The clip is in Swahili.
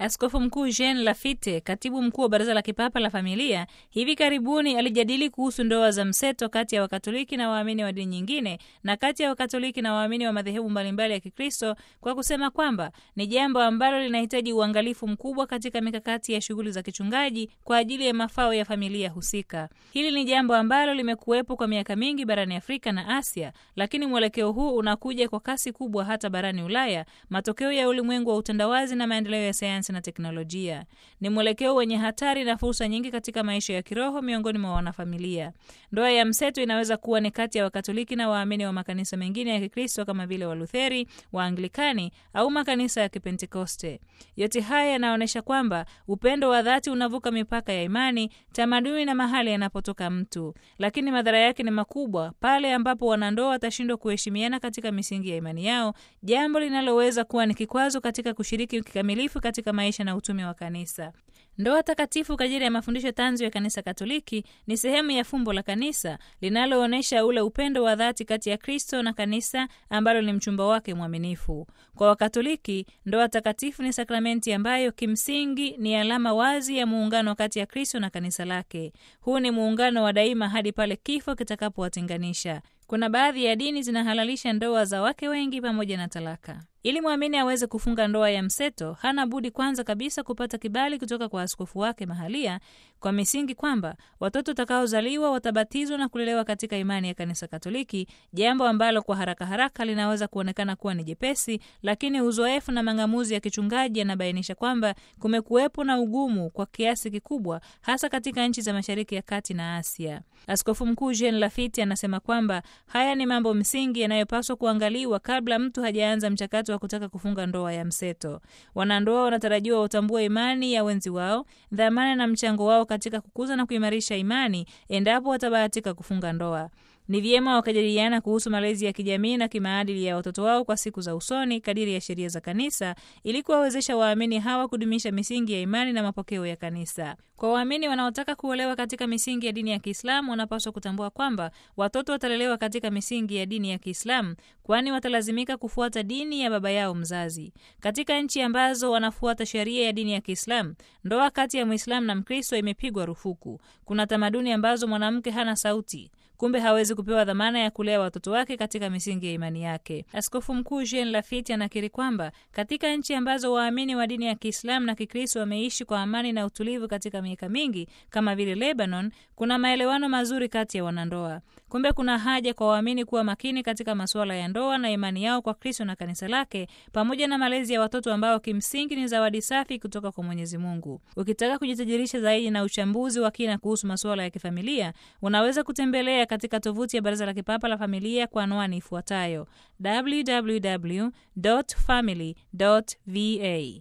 Askofu Mkuu Jean Lafite, katibu mkuu wa Baraza la Kipapa la Familia, hivi karibuni alijadili kuhusu ndoa za mseto kati ya Wakatoliki na waamini wa dini nyingine na kati ya Wakatoliki na waamini wa madhehebu mbalimbali ya Kikristo kwa kusema kwamba ni jambo ambalo linahitaji uangalifu mkubwa katika mikakati ya shughuli za kichungaji kwa ajili ya mafao ya familia husika. Hili ni jambo ambalo limekuwepo kwa miaka mingi barani Afrika na Asia, lakini mwelekeo huu unakuja kwa kasi kubwa hata barani Ulaya, matokeo ya ulimwengu wa utandawazi na maendeleo ya sayansi na teknolojia. Ni mwelekeo wenye hatari na fursa nyingi katika maisha ya kiroho miongoni mwa wanafamilia. Ndoa ya mseto inaweza kuwa ni kati ya Wakatoliki na waamini wa makanisa mengine ya Kikristo kama vile Walutheri, Waanglikani au makanisa ya Kipentekoste. Yote haya yanaonyesha kwamba upendo wa dhati unavuka mipaka ya imani, tamaduni na mahali yanapotoka mtu, lakini madhara yake ni makubwa pale ambapo wanandoa watashindwa kuheshimiana katika misingi ya imani yao, jambo linaloweza kuwa ni kikwazo katika kushiriki kikamilifu katika maisha na utume wa kanisa. Ndoa takatifu kadiri ya mafundisho tanzu ya Kanisa Katoliki ni sehemu ya fumbo la kanisa linaloonyesha ule upendo wa dhati kati ya Kristo na kanisa ambalo ni mchumba wake mwaminifu. Kwa Wakatoliki, ndoa takatifu ni sakramenti ambayo kimsingi ni alama wazi ya muungano kati ya Kristo na kanisa lake. Huu ni muungano wa daima hadi pale kifo kitakapowatenganisha. Kuna baadhi ya dini zinahalalisha ndoa za wake wengi pamoja na talaka. Ili mwamini aweze kufunga ndoa ya mseto, hana budi kwanza kabisa kupata kibali kutoka kwa askofu wake mahalia, kwa misingi kwamba watoto watakaozaliwa watabatizwa na kulelewa katika imani ya Kanisa Katoliki, jambo ambalo kwa haraka haraka linaweza kuonekana kuwa ni jepesi, lakini uzoefu na mang'amuzi ya kichungaji yanabainisha kwamba kumekuwepo na ugumu kwa kiasi kikubwa, hasa katika nchi za Mashariki ya Kati na Asia. Askofu Mkuu Jean Lafiti anasema kwamba haya ni mambo msingi yanayopaswa kuangaliwa kabla mtu hajaanza mchakato wa kutaka kufunga ndoa ya mseto. Wanandoa wanatarajiwa watambue imani ya wenzi wao, dhamana na mchango wao katika kukuza na kuimarisha imani endapo watabahatika kufunga ndoa. Ni vyema wakajadiliana kuhusu malezi ya kijamii na kimaadili ya watoto wao kwa siku za usoni kadiri ya sheria za kanisa ili kuwawezesha waamini hawa kudumisha misingi ya imani na mapokeo ya kanisa. Kwa waamini wanaotaka kuolewa katika misingi ya dini ya Kiislamu wanapaswa kutambua kwamba watoto watalelewa katika misingi ya dini ya Kiislamu, kwani watalazimika kufuata dini ya baba yao mzazi. Katika nchi ambazo wanafuata sheria ya dini ya Kiislamu, ndoa kati ya Mwislamu na Mkristo imepigwa rufuku. Kuna tamaduni ambazo mwanamke hana sauti kumbe hawezi kupewa dhamana ya kulea watoto wake katika misingi ya imani yake. Askofu Mkuu Jean Lafiti anakiri kwamba katika nchi ambazo waamini wa dini ya Kiislamu na Kikristo wameishi kwa amani na utulivu katika miaka mingi kama vile Lebanon, kuna maelewano mazuri kati ya wanandoa. Kumbe kuna haja kwa waamini kuwa makini katika masuala ya ndoa na imani yao kwa Kristo na kanisa lake, pamoja na malezi ya watoto ambao kimsingi ni zawadi safi kutoka kwa Mwenyezi Mungu. Ukitaka kujitajirisha zaidi na uchambuzi wa kina kuhusu masuala ya kifamilia, unaweza kutembelea katika tovuti ya Baraza la Kipapa la Familia kwa anwani ifuatayo www.family.va.